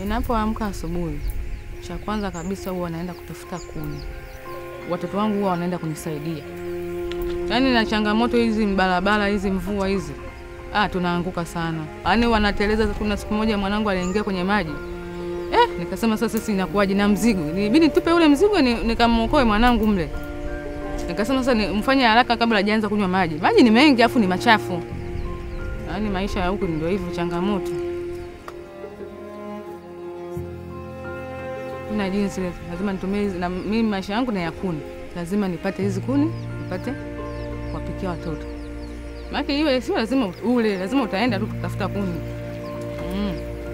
Ninapoamka asubuhi, cha kwanza kabisa huwa naenda kutafuta kuni. Watoto wangu huwa wanaenda kunisaidia. Yaani na changamoto hizi barabara hizi mvua hizi, ah, tunaanguka sana. Yaani wanateleza. Kuna siku moja mwanangu aliingia kwenye maji eh, nikasema sasa sisi inakuwaje na mzigo, nibidi tupe ule mzigo ni, nikamwokoe mwanangu mle. Nikasema sasa ni- mfanye haraka kabla hajaanza kunywa maji. Maji ni mengi afu ni machafu. Yaani maisha ya huku ndio hivyo, changamoto. na jinsi lazima nitumie hizi, na mimi maisha yangu na ya kuni, lazima nipate hizi kuni nipate kuwapikia watoto. Maana hiyo sio lazima ule, lazima utaenda tu kutafuta kuni mm.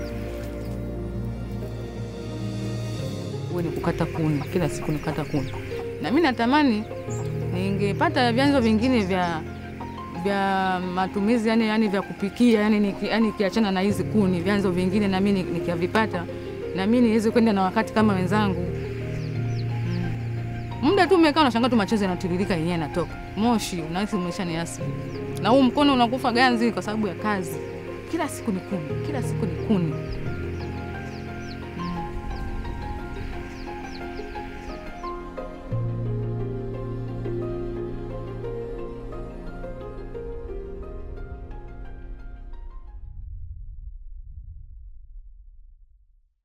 Uwe ni kukata kuni kila siku, nikata kuni, na mimi natamani ningepata vyanzo vingine vya vya matumizi yani, yani vya kupikia yani, niki, yani nikiachana na hizi kuni, vyanzo vingine na mimi nikivipata na mimi niweze kwenda na wakati kama wenzangu. Mm. Muda tu umekaa unashangaa tu machozi yanatiririka yenyewe yanatoka. Moshi unahisi umesha ni asili. Na huu mkono unakufa ganzi kwa sababu ya kazi. Kila siku ni kuni, kila siku ni kuni.